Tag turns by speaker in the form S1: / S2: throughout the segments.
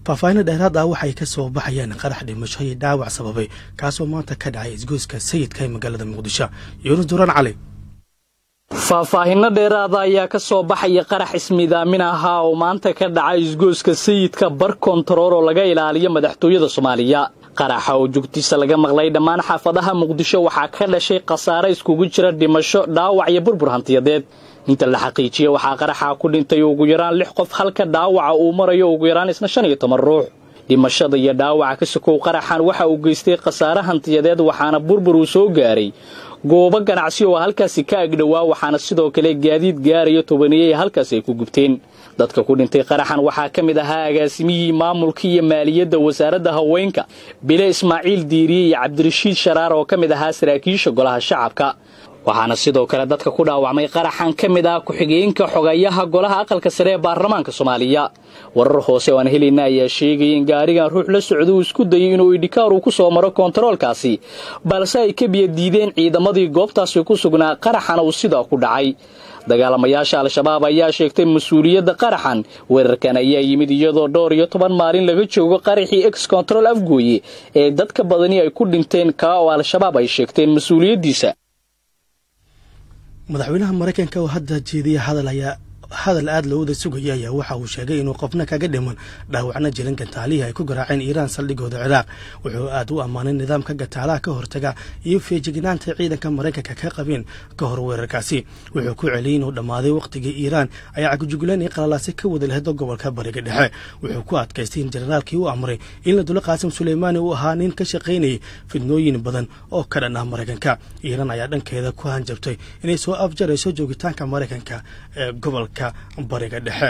S1: faahfaahinna dheeraad ah waxay ka soo baxayaan qarax dhimasho iyo dhaawac sababay kaasoo maanta ka dhacay isgoyska sayidka ee magaalada muqdisho yuunus duraan cali
S2: faahfaahinno dheeraada ayaa ka soo baxaya qarax ismidaamin ahaa oo maanta ka dhacay isgooska sayidka bar kontarool oo laga ilaaliyo madaxtooyada soomaaliya qaraxa oo joogtiisa laga maqlay dhammaan xaafadaha muqdisho waxaa ka dhashay khasaare iskugu jira dhimasho dhaawac iyo burbur hantiyadeed inta la xaqiijiya waxaa qaraxa ku dhintay ugu yaraan lix qof halka dhaawaca uu marayo ugu yaraan isna shan iyo toban ruux dhimashada iyo dhaawaca ka sokow qaraxan waxa uu geystay khasaare hantiyadeed waxaana burbur uu soo gaaray goobo ganacsi oo halkaasi ka agdhowaa waxaana sidoo kale gaadiid gaarayo tobaniyey halkaasi ay ku gubteen dadka ku dhintay qaraxan waxaa ka mid ahaa agaasimihii maamulka iyo maaliyadda wasaaradda haweenka bile ismaaciil diiriye iyo cabdirashiid sharaar oo ka mid ahaa saraakiisha golaha shacabka waxaana sidoo kale dadka ku dhaawacmay qaraxan ka mid ah ku-xigeenka xogayaha golaha aqalka sare ee baarlamaanka soomaaliya warar hoose oo aan helayna ayaa sheegaya in gaarigan ruux la socda uu isku dayay inuu idhikaar uu ku soo maro koontaroolkaasi balse ay ka biya diideen ciidamadii goobtaasi ku sugnaa qaraxana uu sidaa ku dhacay dagaalamayaasha al-shabaab ayaa sheegtay mas-uuliyadda qaraxan weerarkan ayaa yimid iyadoo dhowr iyo toban maalin laga joogo qaraxii ex control afgooye ee dadka badani ay ku dhinteen kaa oo al-shabaab ay sheegteen mas-uuliyaddiisa
S1: madaxweynaha maraykanka oo hadda jeediya hadal ayaa hadal aada looda sugaya ayaa waxa uu sheegay inuu qofna kaga dhiman dhaawacna jirin gantaalihii ay ku garaaceen iiraan saldhigooda ciraaq wuxuu aad u ammaanay nidaamka gantaalaha ka hortaga iyo feejignaanta ciidanka maraykanka ka qabeen ka hor weerarkaasi wuxuu ku celiyey inuu dhammaaday wakhtigii iiraan ay cagujugleen iyo qalalaasi ka wada lehdo gobolka bariga dhexe wuxuu ku adkaystay in generaalkii u amray in la dulo qaasim suleymaani uu ahaa nin ka shaqaynayay fidnooyin badan oo ka dhan ah maraykanka iiraan ayaa dhankeeda ku hanjabtay inay soo afjarayso joogitaanka maraykanka ee gobolka bariga dhexe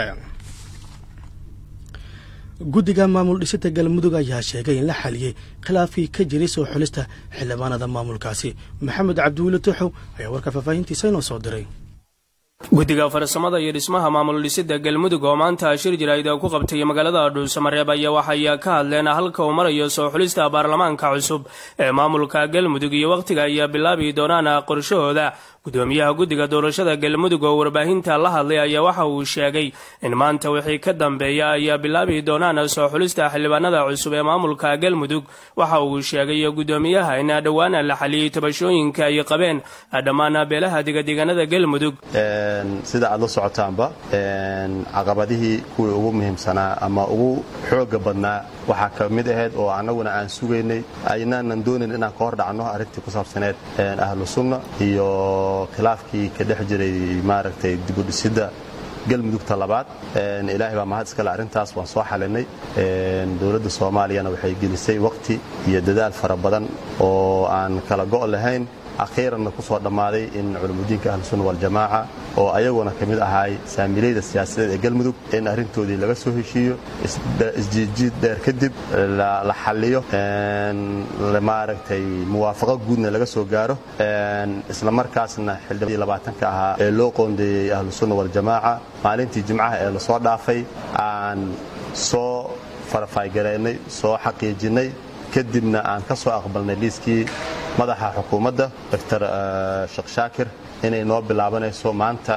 S1: guddiga maamul dhisida galmudug ayaa sheegay in la xaliyey khilaafkii ka jiray soo xulista xildhibaanada maamulkaasi maxamed cabdiweli tuxow ayaa warka faahfaahintiisa inoo soo diray
S3: guddiga farsamada iyo dhismaha maamul dhisida galmudug oo maanta shir jirayd ku qabtay magaalada dhuusamareeb ayaa waxay ka hadleen halka uu marayo soo xulista baarlamaanka cusub ee maamulka galmudug iyo wakhtiga ay bilaabi doonaan qorshahooda gudoomiyaha guddiga doorashada galmudug oo warbaahinta la hadlay ayaa waxa uu sheegay in maanta wixii ka dambeeya ay bilaabi doonaan soo xulista xildhibaanada cusub ee maamulka galmudug waxa uu sheegay gudoomiyaha in dhowaan la xaliyey tabashooyinka ay qabeen dhammaan beelaha degadeganada galmudug
S4: sida aad la socotaanba caqabadihii kuwii ugu muhiimsanaa ama ugu xooga badnaa waxaa ka mid ahayd oo annaguna aan sugaynay aynaanan doonayn inaan ka hor dhacno arrintii ku saabsaneed ahlu sunna iyo khilaafkii ka dhex jiray maaragtay dibudhisidda galmudugta labaad ilaahay baa mahad iskale arrintaas waan soo xalinay dowladda soomaaliyana waxay gelisay wakhti iyo dadaal fara badan oo aan kala go' lahayn akhiiranna ku soo dhammaaday in culumudiinka ahlusunna waljamaaca oo ayaguna ka mid ahaay saamiilayda siyaasadeed ee galmudug in arrintoodii laga soo heshiiyo isjiidjiid dheer kadib la xalliyo maaragtay muwaafaqo guudna laga soo gaaro isla markaasna xildhibaanadii labaatanka ahaa ee loo qoondeeyey ahlusunna waljamaaca maalintii jimcaha ee lasoo dhaafay aan soo farafaygareynay soo xaqiijinnay kadibna aan ka soo aqbalnay liiskii madaxa xukuumadda doctor sheekh shaakir inay noo bilaabanayso maanta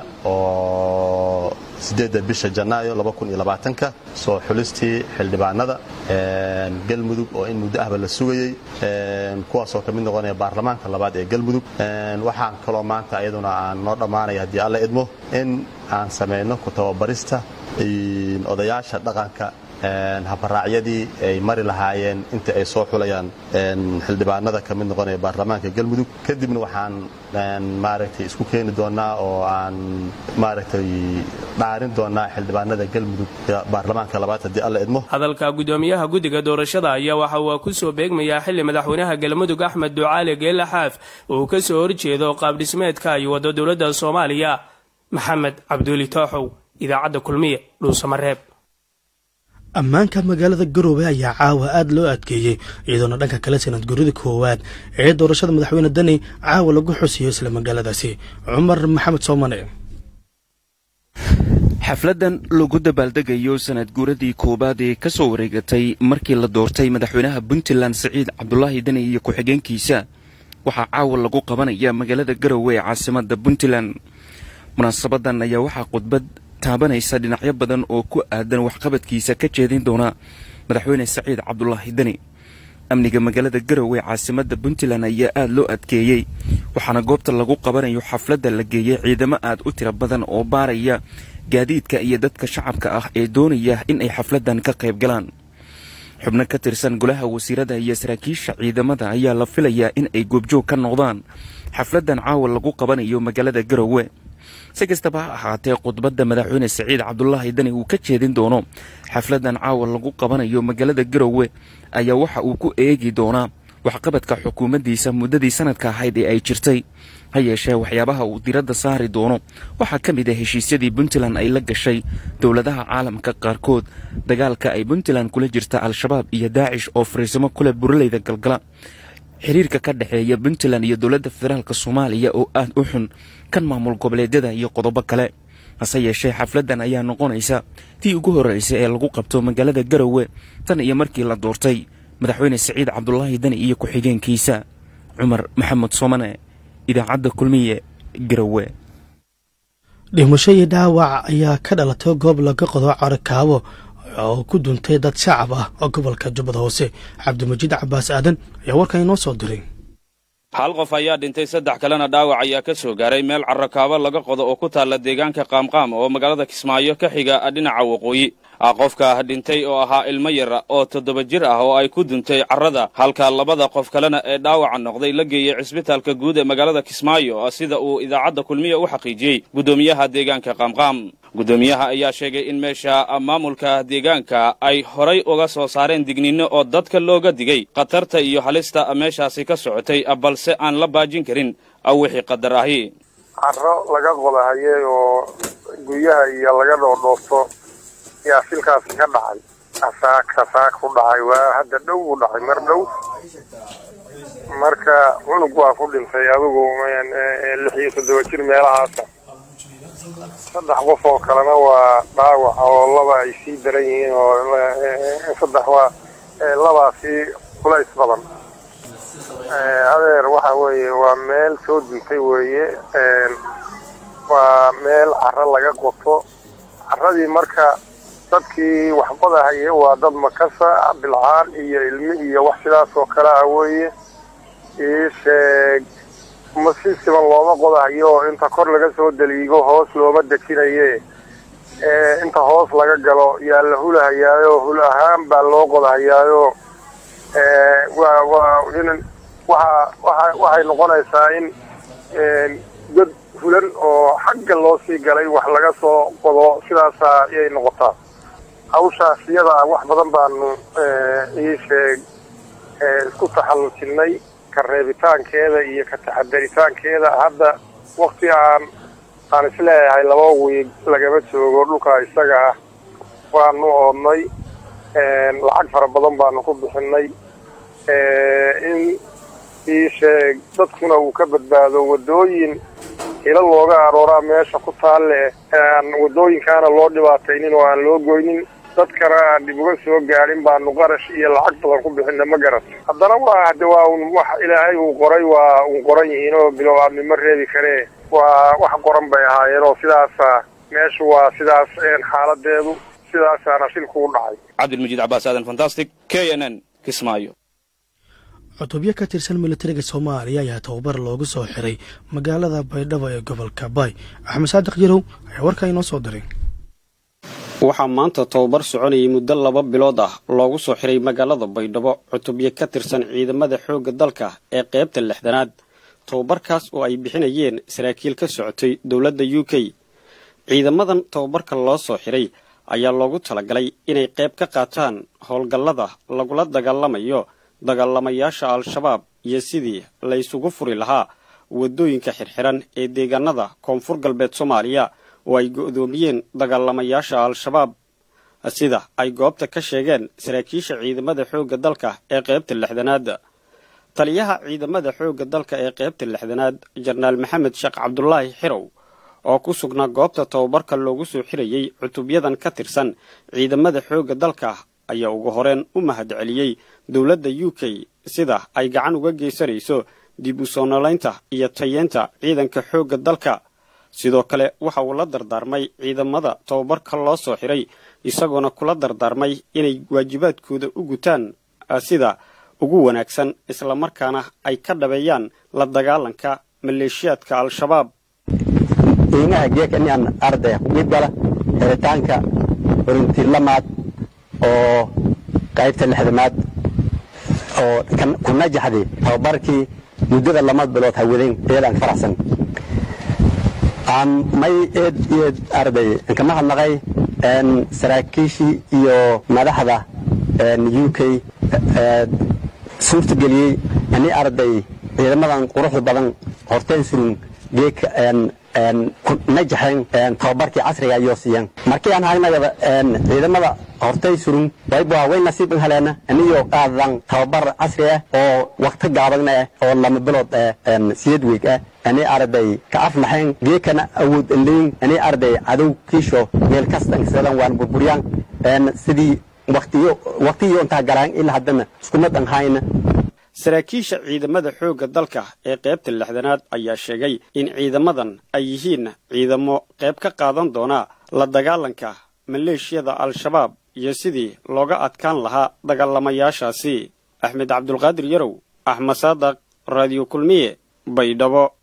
S4: oo siddeedda bisha janaayo ka soo xulistii xildhibaanada galmudug oo in muddo ahba la sugayey kuwaasoo ka mid noqonaya baarlamaanka labaad ee galmudug waxaan kaloo maanta iyaduna aan noo dhammaanaya haddii alla idmo in aan samayno ku tababarista odayaasha dhaqanka habaraacyadii ay mari lahaayeen inta ay soo xulayaan xildhibaanada ka mid noqonaya baarlamaanka galmudug kadibna waxaan maaragtay isku keeni doonaa oo aan maaragtay dhaarin doonaa xildhibaanada galmudug baarlamaanka labaad haddii alla idmo
S3: hadalka gudoomiyaha guddiga doorashada ayaa waxa uu ku soo beegmayaa xilli madaxweynaha galmudug axmed ducaali geela xaaf uu ka soo horjeedo qaabdhismeedka ay waddo dowladda soomaaliya maxamed cabduuli tooxow idaacadda kulmiye dhuusamareeb
S1: ammaanka magaalada garoobe ayaa caawa aada loo adkeeyey iyadoona dhanka kale sanad gurida koowaad ee doorashada madaxweyne dani caawa lagu xusiyo isla magaaladaasi cumar maxamed soomane
S5: xafladan lagu dabaaldegayo sanad guuradii koowaad ee ka soo wareegatay markii la doortay madaxweynaha puntland siciid cabdulaahi deni iyo ku-xigeenkiisa waxaa caawa lagu qabanaya magaalada garowe ee caasimada puntland munaasabadan ayaa waxaa khudbad taabanaysa dhinacyo badan oo ku aadan waxqabadkiisa ka jeedin doona madaxweyne saciid cabdulaahi deni amniga magaalada garowe caasimadda puntland ayaa aada loo adkeeyey waxaana goobta lagu qabanayo xafladda la geeyey ciidamo aad u tiro badan oo baaraya gaadiidka iyo dadka shacabka ah ee doonaya in ay xafladdan ka qayb galaan xubno ka tirsan golaha wasiirada iyo saraakiisha ciidamada ayaa la filayaa in ay goobjoog ka noqdaan xafladdan caawa lagu qabanayo magaalada garowe si kastaba ha ahaatee khudbadda madaxweyne saciid cabdulaahi deni uu ka jeedin doono xafladdan caawa lagu qabanayo magaalada garowe ayaa waxa uu ku eegi doonaa waxqabadka xukuumaddiisa muddadii sanadka ahayd ee ay jirtay ha yeeshee waxyaabaha uu diradda saari doono waxaa ka mid ah heshiisyadii puntland ay la gashay dowladaha caalamka qaarkood dagaalka ay puntland kula jirta al-shabaab iyo daacish oo fariisimo kule buraleyda galgala xiriirka ka dhexeeya puntland iyo dowladda federaalk soomaaliya oo aad u xun kan maamul goboleedyada iyo qodobo kale hase yeeshee xafladdan ayaa noqonaysa tii ugu horreysay ee lagu qabto magaalada garowe tan iyo markii la doortay madaxweyne saciid cabdulaahi deni iyo ku-xigeenkiisa cumar maxamed soomane idaacadda kulmiye garowe
S1: dhimasho iyo dhaawac ayaa ka dhalatay goob laga qodo carakaabo oo ku duntay dad shacab ah oo gobolka jubbada hoose cabdimajiid cabaas aadan ayaa warkan inoo soo diray
S6: hal qof ayaa dhintay saddex kalena dhaawac ayaa ka soo gaaray meel carrakaabo laga qodo oo ku taalla deegaanka qaamqaam oo magaalada kismaayo ka xiga dhinaca waqooyi qofka dhintay oo ahaa ilmo yara oo toddoba jir ah oo ay ku duntay carrada halka labada qof kalena ee dhaawaca noqday la geeyey cisbitaalka guud ee magaalada kismaayo sida uu idaacadda kulmiya u xaqiijiyey guddoomiyaha deegaanka qaamqaam guddoomiyaha ayaa sheegay in meesha maamulka deegaanka ay horay uga soo saareen digninno oo dadka looga digay khatarta iyo halista meeshaasi ka socotay balse aan la baajin karin wixii qadar ahi
S7: carro laga qodahayay oo guryaha iyo laga dhoodhoofto yaa shilkaasi ka dhacay asaag asaag ku dhacay waa hadda dhow u dhacay mar dhow marka cunug waa ku dhintay adigu lix iyo toddoba jir meelahaasa saddex qof oo kalena waa dhaawaca oo laba ay sii daran yihiin oo saddex waa labaasi culays badan adeer waxa weeye waa meel soo duntay weeye waa meel carro laga qoto carradii marka dadkii waxbadahaye waa dad makasa bilcaan iyo ilmi iyo wax sidaas oo kale ah weeye ii sheeg ma si siban looma qodahayo oo inta kor laga soo daliigo hoos looma dejinaye inta hoos laga galo yaa la hulahayaayo hul ahaan baa loo qodahayaayo waa waa in waxa waa waxay noqonaysaa in god hulan oo xagga loo sii galay wax laga soo qodo sidaasa ayay noqotaa hawshaas iyada ah wax badan baanu ii sheeg isku taxallujinay ka reebitaankeeda iyo ka taxadaritaankeeda hadda wakti aan aan isleeyahay laba wiig lagama joogo dhulka isaga ah waanu oodnay lacag fara badan baanu ku bixinay in ii sheeg dadkuna uu ka badbaado waddooyin hilo looga arooraa meesha ku taalle aan waddooyinkaana loo dhibaataynin oo aan loo goynin dadkana aan dhib uga soo gaadhin baanu qarash iyo lacag badan ku bixina ma garat haddana waa hade waa un wax ilaahay uu qoray waa un qoran yihiin oo bilow aadmi ma reebi karee waa wax qoran bay ahaayeen oo sidaasa meeshu waa sidaas xaaladeedu sidaasaana shilku u dhacay
S6: cabdilmajiid cabaas aadan fantastic k n n kismaayo
S1: cutubyo ka tirsan militariga soomaaliya ayaa tababar loogu soo xiray magaalada baydhabo ee gobolka baay axmed saadiq yarow ayaa warkaa inoo soo diray
S8: waxaa maanta tababar soconayay muddo laba bilood ah loogu soo xiray magaalada baydhabo cutubyo ka tirsan ciidamada xoogga dalka ee qaybta lixdanaad tababarkaas oo ay bixinayeen saraakiil ka socotay dowladda u k ciidamadan tababarka loo soo xiray ayaa loogu talagalay inay qayb ka qaataan howlgallada lagula dagaalamayo dagaalamayaasha al-shabaab iyo sidii la ysugu furi lahaa waddooyinka xirxiran ee deegaanada koonfur galbeed soomaaliya oo ay go'doomiyeen dagaalamayaasha al-shabaab sida ay goobta ka sheegeen saraakiisha ciidamada xoogga dalka ee qaybta lixdanaad taliyaha ciidamada xoogga dalka ee qaybta lixdanaad jenaraal maxamed sheekh cabdulaahi xirow oo ku sugnaa goobta tababarka loogu soo xirayey cutubyadan ka tirsan ciidamada xoogga dalka ayaa ugu horeen u mahad celiyey dowladda u k sida ay gacan uga geysanayso dib u soo noolaynta iyo tayeenta ciidanka xoogga dalka sidoo kale waxa uu la dardaarmay ciidamada tababarka loo soo xiray isagoona kula dardaarmay inay waajibaadkooda u gutaan sida ugu wanaagsan islamarkaana ay ka dhabeeyaan la dagaalanka maleeshiyaadka al-shabaab
S9: qiimaha geeka inaan ardaya ku qiib gala xiritaanka horintilamaad oo qaybta lixdamaad oo ku najaxday tababarkii muddada lama bilood hawadeen eedaan ka faraxsan may eed eed arday kama hadnaqay saraakiishii iyo madaxda u k suurtageliyey ani arday ciidamadan quruxda badan horteen surun geeka najaxeen tababarkii casriga ayoo siiyeen markii aan haynayaba ciidamada hortay surun wayba way nasiib in haleena aniyo qaadan tababar casri ah oo waqti gaaban ah oo lama bilood siyad weeg ah ani arday ka afnaxeen geekana awood leyn ani arday cadow kiisho meel kasta insadan waan burburyaan sidii waqtiyo waqtiyo intaa galaan ilaa haddana isku mid aan hayna
S8: saraakiisha ciidamada xoogga dalka ee qaybta lixdanaad ayaa sheegay in ciidamadan ay yihiin ciidamo qayb ka qaadan doona la dagaalanka maleeshiyada al-shabaab iyo sidii looga adkaan lahaa dagaalamayaashaasi axmed cabdulqaadir yarow axmed saadaq raadiyo kulmiye baydhabo